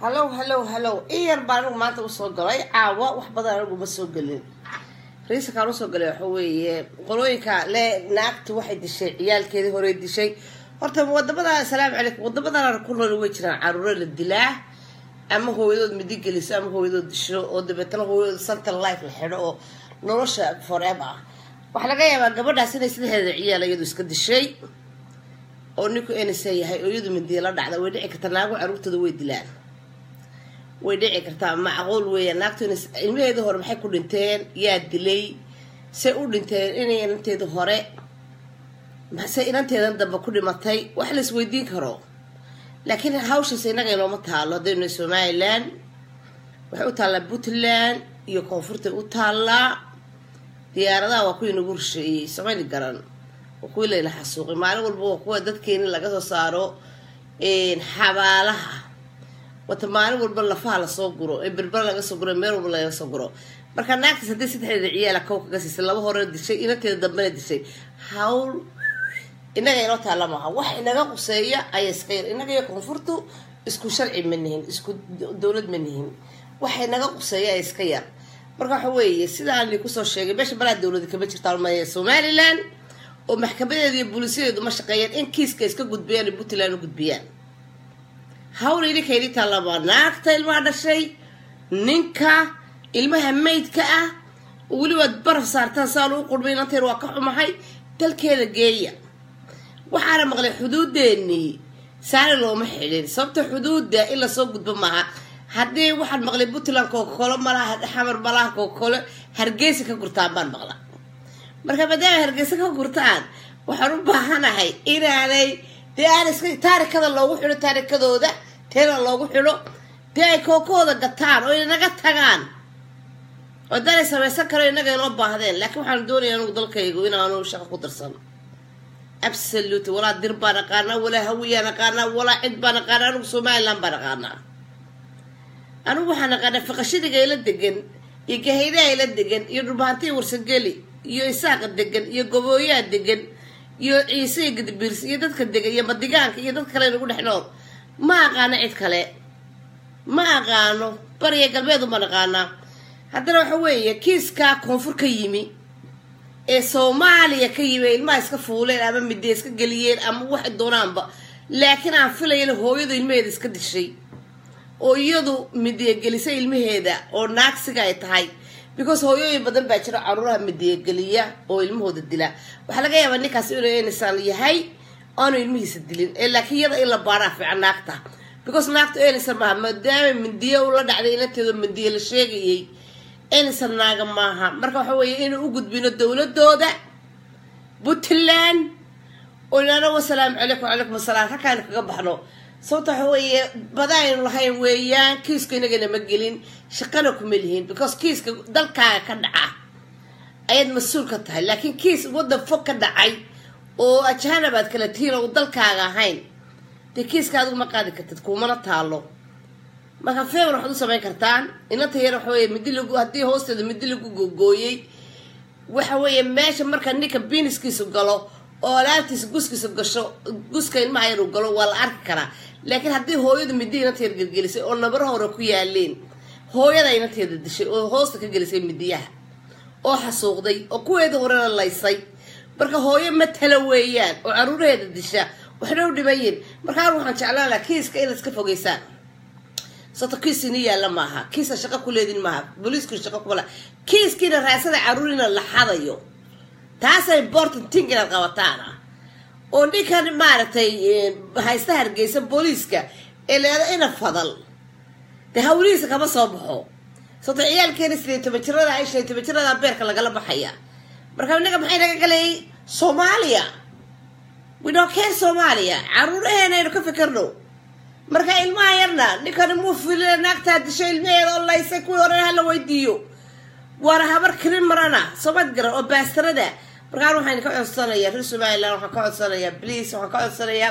hallow hallow hallow in yar baa anigu maanta usoo galay caawa wax badan anigu ma soo gelin riisakaan usoo galay waxa weeye qolooyinka le naagta waxay dishay ciyaalkeedii horey dishay horta wadamada asalaamu calaykum wadamadan ku nool way jiraan caruuro la dilaa ama hooyadood midi geliso ama hooyadood disho oo dabeetana hooyadood central life la xidho oo nolosha forever ah waxaa laga yaabaa gabadhaas inay saddexdeeda ciyaal iyadu iska dishay oo ninku enisa yahay oo iyadu midiya la dhacda way dhici kartaa naago caruurtooda way dilaan way dhici kartaa macquul weeya naagtu ilmaheeda hore maxay ku dhinteen yaa dilay say u dhinteen inay inanteeda hore se inanteedan dambe ku dhimatay wax la isweydiin karo laakiin hawshaas innaga inooma taalo haddaynu somalilan waxay u taallaa puntland iyo koonfurtay u taallaa diyaaradaha waa kuwii nagu rusheeyey samayni garan waa kuwii layna xasuuqay maalin walba waa kuwa dadkeeni laga soo saaro xabaalaha wata maalin walba lafaha lasoo guro ee berber laga soo guro meel walba laga soo guro marka naagtaas haddii saddexdeeda ciyaala kow kaga siisay laba hore dishay inanteeda dambena dishay hawl inaga inoo taalla maaha wax inaga quseeya ayaa iska yar inaga iyo koonfurtu isku sharci ma nihin isku dowlad ma nihin waxa inaga quseeya ayaa iska yar marka waxa weeye sidaan kusoo sheegay meesha balaa dowlada kama jirta maya somalilan oo maxkamadeeda iyo buliisyadeedu ma shaqeeyaan in kiiska iska gudbiyaan iyo puntland u gudbiyaan hawl idinka idin taallabaa naagta ilmaha dhashay ninka ilmaha maydka ah welibaad baraf saartaan saan u qurmay inanteer waa ka xumahay dalkeeda geeya waxaana maqlay xuduudeennii saani looma xidhin sababta xuduudda in lasoo gudbo maaha haddii waxaan maqlay puntland kookolo malaha xamar malaha kookolo hargeysa ka gurtaan baan maqla marka maadaama hargeysa ka gurtaan waxaan u baahanahay inaanay dee aan iska taarikada loogu xidho taarikadooda teena loogu xidho dee ay kookahooda gataan oo inaga tagaan oo danay samaysan karo inaga inoo baahdeen laakiin waxaan doonaya anugu dalkaygu inaanu shaqo ku darsan absolute walaa dir baan aqaanaa walaa hawiyaan aqaanaa walaa cid baan aqaanaa anugu somaliland baan aqaanaa anigu waxaan aqaanaa faqashadiga ila degan iyo gahaydaha ila degan iyo dhulbahantiya warsageli iyo isaaqa degan iyo gobooyaha degan iyo ciise iyo gadibiirs iyo dadka degan iyo madigaanka iyo dad kale nagu dhex nool ma aqaano cid kale ma aqaano bariya galbeedu baan aqaanaa haddana waxa weeye kiiskaa koonfur ka yimi ee soomaaliya ka yimi ilmaha iska fuuleen ama midee iska geliyeen ama waxay doonaanba laakiin aan filayan hooyadu ilmaheeda iska dishay oo iyadu midiyagelisay ilmaheeda oo naagsiga ay tahay because hooyooyin badan baa jira caruuraha midiyageliya oo ilmahooda dila waxaa laga yaabaa ninkaas inuu enisaan yahay aanu ilmihiisa dilin ee laakiin iyada in la baaraa fiican naagta because naagta enison maaha maadaama mindiyo ula dhacday inanteedo mindiye la sheegayay enison naaga maaha marka waxa weeye inuu u gudbino dowladooda puntland oo inaana wasalaamu calaykum calaykum asalaam halkaaynu kaga baxno sababta waxa weeye badaaynu lahayn weeyaan kiiska inagana ma gelin shaqana kuma lihiin because kiiska dalkaaga ka dhaca ayaad mas-uul ka tahay laakiin kiis waddan fog ka dhacay oo ajahanab aad kala tihiin oo dalkaaga ahayn dee kiiska adigu ma qaadi kartid kuumana taalo marka feebar waxaad u samayn kartaan inanta yar waxa weye midi lagu haddii hoosteeda midi lagu gogooyey waxa weeye meesha marka ninka biiniskiisu galo oo alaabtiisa guskiisa gasho guska ilmaha yar uu galo waa la arki karaa laakiin haddii hooyadu midi inanta yar gelgelisay oo nabaro hore ku yaaleen hooyada inanteeda dishay oo hoosta ka gelisay midiyaha oo xasuuqday oo kuweeda horena laysay marka hooyo matala weeyaan oo caruuraheeda disha waxna u dhimayin markaa waxaan jeclaan laha kiiska inaad iska fogeysaan sababto kiis ini yaalla maaha kiisa shaqo ku leedin maaha booliisku shaqo kumala kiiskiina raasada caruurina la xadayo taasa important ting inaad qabataana oo ninkan maaragtay haysta hargeysa booliiska ee leeda ina fadal dee hawlihiisa kama soo baxo sababto ciyaalkeena sideed toban jirada ay shan toban jirada beerka lagala baxaya marka inaga maxay naga galayay soomaaliya widhokeen soomaaliya caruuraheena aynu ka fikirno marka ilmaha yarna ninkani muu filina naagtaa disho ilmaheeda oo laysay kuwii horena hala weydiiyo waana habar karin marana soomad garan oo baastarada markaan waxaan ka codsanayaa reer somaliland waxaan ka codsanayaa bliis waxaan ka codsanayaa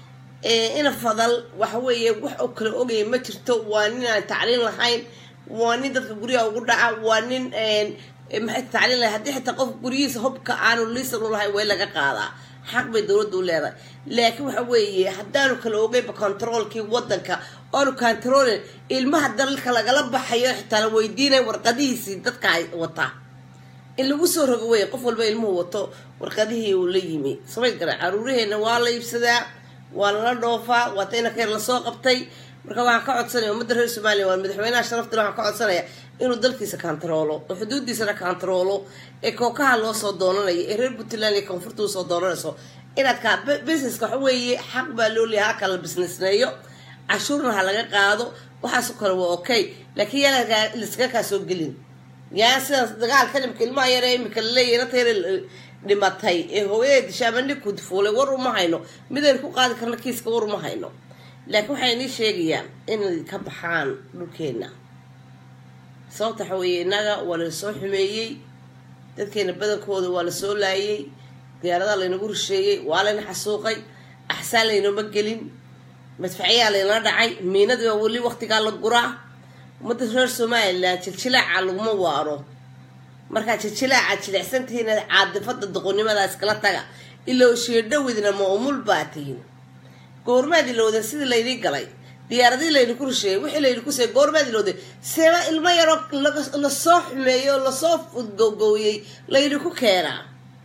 ina fadal waxa weeye wax oo kale ogaya ma jirto waa nin aan tacliin lahayn waa nin dadka guryaha ugu dhaca waa nin maxay tacliin lahayn haddii xitaa qofka guryihiisa hubka aanu liisan u lahayn way laga qaadaa xaq bay dowladda u leedahay laakiin waxa weeye haddaanu kala ogeyba controolkii wadanka oonu kantaroolin ilmaha dalka lagala baxayo xitaa la weydiinaya warqadihiisii dadka wataa in lagu soo rogo wey qof walba ilmuhu wato warqadihii uu la yimi samay gara caruuraheena waa la iibsadaa waa lala dhoofaa waata inankeer lasoo qabtay marka waxaan ka codsanaya ummadda reer somaliya waa madaxweynaha sharaftale waxaan ka codsanaya inuu dalkiisa kantaroolo oo xuduudiisana kantaroolo ee kookaha loo soo doonanayo ee reer puntland iyo koonfurta usoo doonanayso inaad ka busineska waxa weeye xaq baa loo leeyahay halka la businessneeyo cashuurna ha laga qaado waxaasoo kale waa okay laakiin yaa laskaga kaa soo gelin yaa sidaas dagaalka imika ilmaha yare imika laleeyahy inanta yare dhimatay ee hooyada disha ama ninku fuulay war uma hayno midaynu ku qaadi karna kiiska war uma hayno laakiin waxay inii sheegayaan inay ka baxaan dhulkeena sababta waxa weeye innaga waa lasoo xumeeyey dadkeena badankooda waa lasoo laayay diyaaradaha laynagu rusheeyey waa layna xasuuqay axsaan laynoma gelin madfacyaa laynala dhacay miinadii baa weli waqtigaa la guraa ummadda reer somalilan jiljilaaca laguma waaro markaa jiljilaaca jilicsantihiin caadifada doqonnimada iskala taga ilaa sheedhowidna ma umul baa tihin goormaad ilowdeen sidii laydii galay diyaaradii laynaku rusheeyey wixii laynaku seeyey goormaad ilowdeen seeba ilmo yaroo lasoo xumeeyey oo lasoo gowgowiyey laynaku keenaa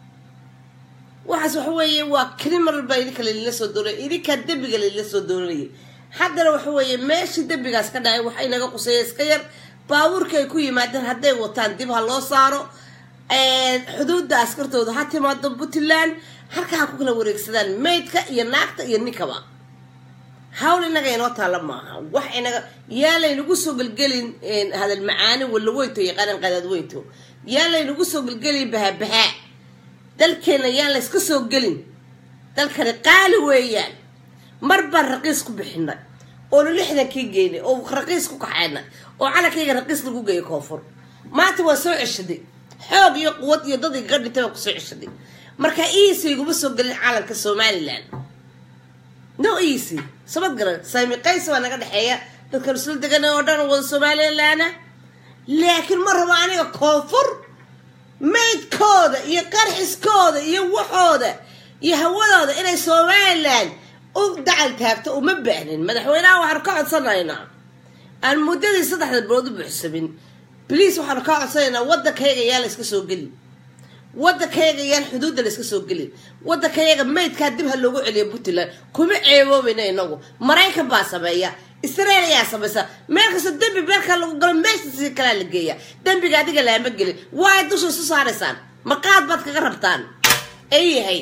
waxaas waxa weeye waa criminal baa idinka laydinla soo doonaya idinkaa dembiga laydinla soo doonanayay haddana waxa weeye meeshii dembigaas ka dhacay waxa inaga quseeya iska yar baabuurka ay ku yimaadeen hadday wataan dib ha loo saaro xuduudda askartooda ha timaado puntland halka ha ku kala wareegsadaan maydka iyo naagta iyo ninkaba hawl inaga inoo taalla maaha wax inaga yaa laynagu soo gelgelin hadal macaani walaweynto iyo qaran qadaadweynto yaa laynagu soo gelgelin bahabahaa dalkeena yaan layska soo gelin dalkani qaali weeyaan mar baan raqiis ku bixinay oonu lixdankii geynay oo raqiis ku kaxaynay oo calankayga raqiis lagu geeyay koonfur maanta waa soo ceshaday xoog iyo quwad iyo dad igaga dhintay baan kusoo ceshaday marka easy iguma soo gelin calanka somalilan no easy sabad garan saami qays baa naga dhexeeya dadkan isla degan oo dhan wada somalilaana laakiin ma rabo aniga koonfur maydkooda iyo qarxiskooda iyo waxooda iyo hawadooda inay somalilan u dacal taagto uma baahnin madaxweynaha waxaanu ka codsanaynaa aan muddadii saddexda bilood u buuxsamin bliis waxaanu ka codsanaynaa waddankayga yaa la iska soo gelin waddankayga yaan xuduudda la iska soo gelin waddankayaga maydkaa dib ha loogu celiyo puntland kuma ceeboobayna inagu maraykan baa sameeya israel ayaa samaysa meel kasta dembi meelkaa lagu galo meeshasi kalaa la geeya dembiga adiga laama gelin waa ay dusha isu saaraysaan maqaad baad kaga rabtaan ay yahay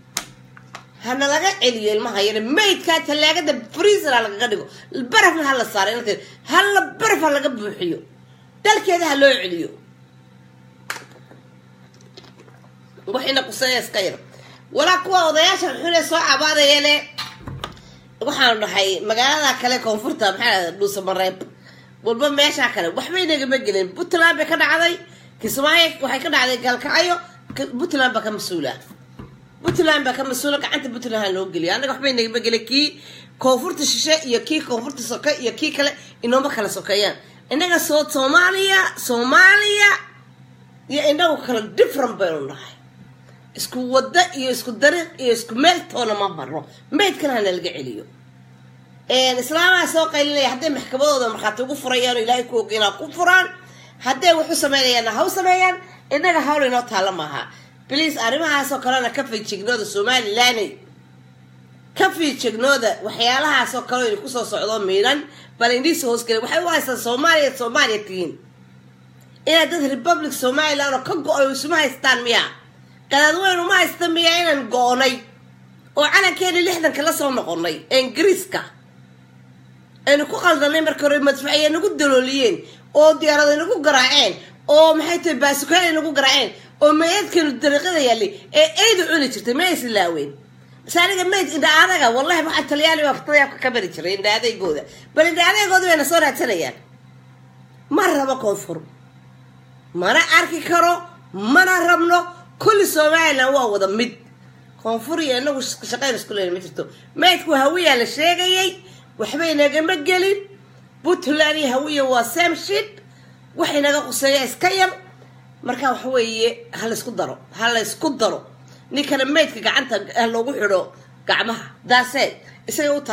hana laga celiyo ilmaha yare maydkaa tallaagada freezer ha lagaga dhigo barafna ha la saaro inanteed hala baraf ha laga buuxiyo dalkeeda ha loo celiyo waxayna quseeya iska yar walaa kuwa odayaasha xune soo cabaadayale waxaanu dhahay magaalada kale koonfurta maxaa dhuusa mareeb walba meeshaa kale waxba inagama gelin puntland bay ka dhacday kismaayo waxay ka dhacday gaalkacyo puntland baa ka mas-uula puntland baa ka mas-uula gacanta puntland ha loo geliya annaga waxba inagama gelin kii koonfurta shishe iyo kii koonfurta soke iyo kii kale inooma kala sokeeyaan innaga soo soomaaliya soomaaliya iyo inagu kale different baynu nahay isku waddo iyo isku dariiq iyo isku meel toona ma marno maydkana hana laga celiyo islaamaha soo qaylinaya hadday maxkamadooda markhaati ugu furayaan oo ilaahay ku ogeynaa ku furaan hadday waxu sameynayaanna ha u sameeyaan innaga hawl inoo taalla maaha bliis arrimahaasoo kalena ka fiijignooda somalilaney ka fiijignooda waxyaalahaasoo kale idinku soo socdo miinan bal indiisa hoosgela waxay u haystaan soomaaliya soomaaliya tihiin inaad dad republic somalilan oo ka go-ay isuma haystaan miya qadaadweyn uma haysta miya inaan go-nay oo calankeeni lixdanka la soo noqonay ee ingiriiska aynu ku qaldanay marka hore madfaciya nagu dalooliyeen oo diyaarada nagu garaaceen oo maxay tahay baasukaal nagu garaaceen oo maydkeenu dariiqada yaallay ee eydu cuni jirtay ma islaaween base aniga mayd indha adaga wallahi waxaa talyaani baa fatayaabka ka bari jiray indha adeygooda bal indha adeygooda bayna soo raadsanayaan ma rabo koonfur mana arki karo mana rabno kulli somalilan waa wada mid koonfur iyo inagu shaqayn isku leyn ma jirto maydku hawiyaa la sheegayay waxba inagama gelin puntland iyo hawiya waa samship wax inaga quseeya iska yar marka waxa weeye ha laysku daro ha laysku daro ninkana maydka gacanta ha loogu xidho gacmaha daasee isaga u taallaa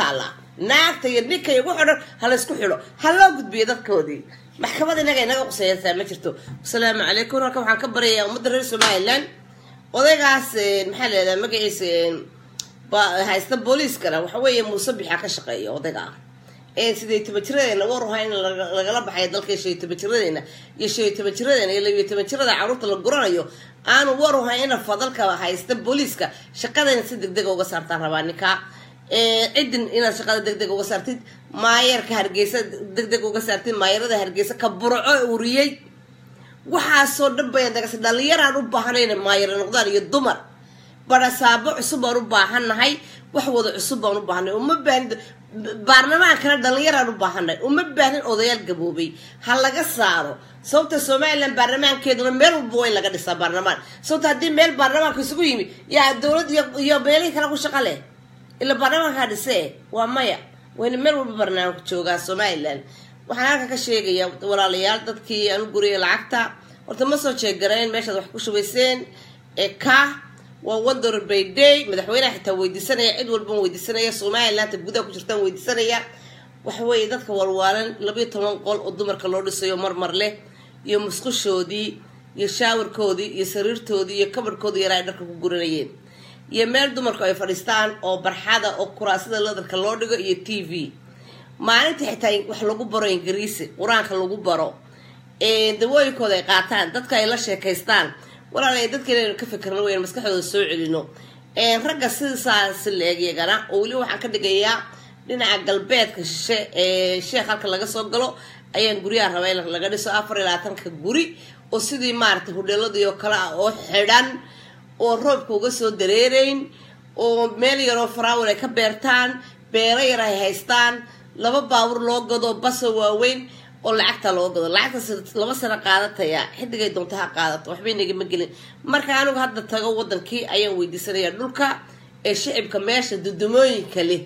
naagta iyo ninka iyo wuxuu dhan ha laysku xidho ha loo gudbiyo dadkoodii maxkamad inaga inaga qusaysaa ma jirto asalaamu calaykum halka waxaan ka baryayaa ummadda reer somalilan odaygaas maxaa leedaha magaciisa haysta booliiskana waxa weeye muuse bixa ka shaqeeya odayga ah sidee tabajiradeena waruha in lagala baxayo dalka shan tabajiradeena iyo shan tabajiradeena iyo labiyo tabajirada caruurta la guranayo aanu waruha ina fadalka haysta booliiska shaqadayna si deg dega uga saartaan rabaa ninka cidin inaad shaqada deg deg uga saartid maayarka hargeysa deg deg uga saartid maayarada hargeysa ka burco uriyey waxaasoo dhan bayan dagas dhalinyaraan u baahanayna maayara noqdaan iyo dumar barasaabo cusub baan u baahannahay wax wada cusub baan u baahanay uma baahin baarlamaankana dhalinyaraan u baahanay uma baahin odayaal gaboobay ha laga saaro sababta somalilan baarlamaankeeduna meel walba waa in laga dhisaa baarlamaan sababta haddii meel baarlamaanka isugu yimi yaa dowlad iyo meelihii kale ku shaqa leh ila baarlamaankaa dhisee waa maya wayna meel walba barnaamijka joogaa somalilan waxaan halka ka sheegaya walaalayaal dadkii aan u guriyay lacagta horta ma soo jeegarayn meeshaad wax ku shubayseen ee ka waa one dollar by day madaxweyneha xitaa weydiisanaya cid walban weydiisanaya somalilandta gudaha ku jirtaan weydiisanaya waxa weeye dadka walwaalan labayo toban qol oo dumarka loo dhisayo marmar leh iyo musqushoodii iyo shaawarkoodii iyo sariirtoodii iyo kabarhkoodii yaraa ay dharka ku guranayeen iyo meel dumarku ay fadhiistaan oo barxada oo kuraasada ladarka loo dhigo iyo t v maalinta xitaa wax lagu baro ingiriisi qur-aanka lagu baro dawooyinkooda ay qaataan dadka ay la sheekaystaan walaalay dadka inaynu ka fikirno waynu maskaxdooda soo celino ragga sidaas leegyagana oo weli waxaan ka dhigayaa dhinaca galbeedka shishe ee sheekh halka laga soo galo ayaan guryaha rabaa in laga dhiso afar iyo labaatanka guri oo sidii maaragtay hudheeladii oo kale ah oo xidhan oo roobka uga soo dareerayn oo meel yaroo faraawal ay ka beertaan beero yar ay haystaan laba baabur loo gado baso waaweyn oo lacagta loo gado lacagtaas laba sano qaadataya xidigay doonta ha qaadato waxbay nagama gelin marka anigu hadda tago wadankii ayaan weydiisanaya dhulka ee shicibka meesha dudumooyinka leh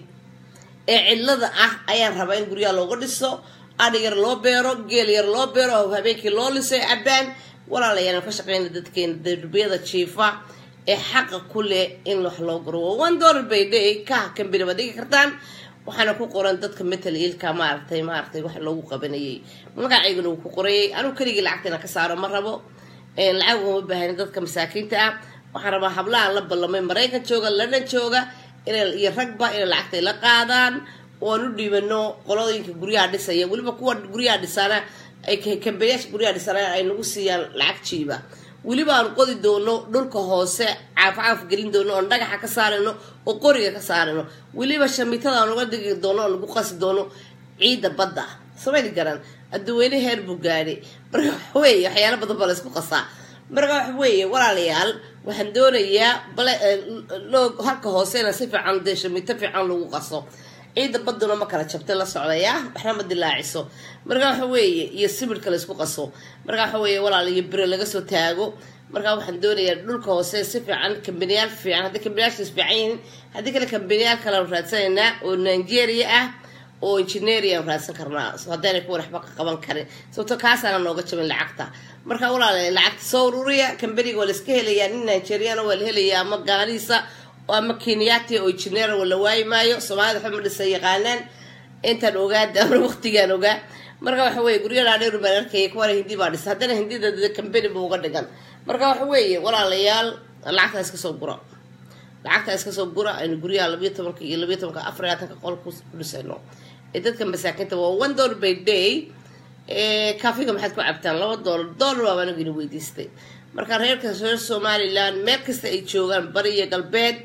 ee cidlada ah ayaan rabaa in guryaha looga dhiso adhi yar loo beero geel yar loo beero oo habeenkii loo liso ee cabaan walaalayaan ka shaqeyna dadkeena derbiyada jiifa ee xaqa ku leh in wax loo guro waa one dollar bay day ka kambini baad dhigi kartaan waxaana ku qoran dadka metal ilka maaragtay maaragtay wax loogu qabanayay magacayguna uu ku qorayay anugu keligii lacagta inaan ka saaro ma rabo lacag uma baahani dadka masaakiinta ah waxaan rabaa hablahan la ballamay maraykan jooga london jooga iyo ragba inay lacagtay la qaadaan oan u dhiibano qolooyinka guryaha dhisaya weliba kuwa guryaha dhisaana ay kambeyaasha guryaha dhisana ay nagu siiyaan lacag jiiba weliba aan qodi doono dhulka hoose caafcaaf gelin doono oon dhagaxa ka saarayno oo qoriga ka saarayno weliba shamitada aan uga digi doono oo nagu qasi doono ciidda badda samayni garan adduweyne heer buu gaadhay marka waxweeye waxyaala badan baa laysku qasaa marka waxa weeye walaalayaal waxaan doonayaa bale halka hoosena si fiican dee shamito fiican lagu qaso ciidda baduna ma kala jabtay la socdaya waxna ma dilaaciso marka waxa weeye iyo sibirka laysku qaso marka waxa weeye walaal iyo bire laga soo taago marka waxaan doonayaa dhulka hoose si fiican kambaniyaal fiican haddii kambaniyaashaas fiican yihiin haddii kale kambaniyaal kale aan raadsanaynaa oo nigeria ah oo engineering aan raadsan karnaa haddaynay kuwan waxba ka qaban karin sababto kaasaana nooga jabin lacagta marka walaal lacagta soo ururiya kambaniga waa la iska helayaa nin nigeriana waa la helayaa ama gaaniisa ama kenyati oo engineer la waayi maayo soomaalida waxba ma dhisa yaqaanaan intaan ogaa daana waqtigaan ogaa marka waxa weye guryadaa dheer baan arkaya kuwana hindi baa dhisa haddana hindida kambani ba uga dhigan marka waxa weeye walaalayaal lacagtaa iska soo gura lacagtaa iska soo gura aynu guryaha labiyo tobanka iyo labiyo tobanka afar labaatanka qol ku dhisayno ee dadka masaakiinta waa one dollar by day kaafiga maxaad ku cabtaan laba dollar dollar baaba anigu ina weydiistay marka reerka reer somaliland meel kasta ay joogaan bari iyo galbeed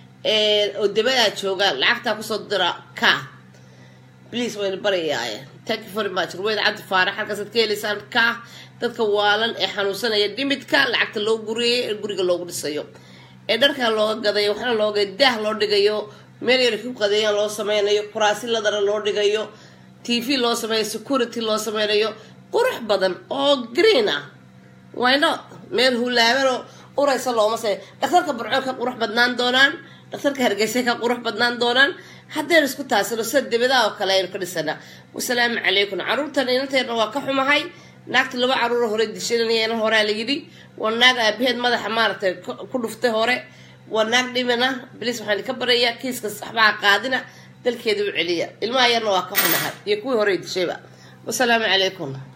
oo dabadaa joogaan lacagtaa kusoo dira ka please wayna barayaaye thank you very much ruweyd cabdi faarax halkaasaad ka helaysaan ka dadka waalan ee xanuunsanaya dhimidka lacagta loo guriyay ee guriga loogu dhisayo ee dharka looga gadayo waxna looga daah loo dhigayo meel yar ku qadeeyaan loo sameynayo kuraasi ladara loo dhigayo t v loo sameeyo security loo sameynayo qurux badan oo green ah why not meel hulaabanoo uraysa looma samey dhakhtarka burco ka qurux badnaan doonaan dhakhtarka hargeysa ka qurux badnaan doonaan haddaynu isku taasino sida dibadaha oo kale aynu ka dhisanaa wasalaamu calaykum caruurtan inanteedna waa ka xumahay naagta laba caruuro hore dishanayana horaa la yidhi waa naag aabaheed madaxa maaragtay ku dhuftay hore waa naag dhimina bilis waxaan ka barayaa kiiska waxbaa qaadina dalkeeda u celiya ilmaha yarna waa ka xunahay iyo kuwii horey dishayba wasalaamu calaykum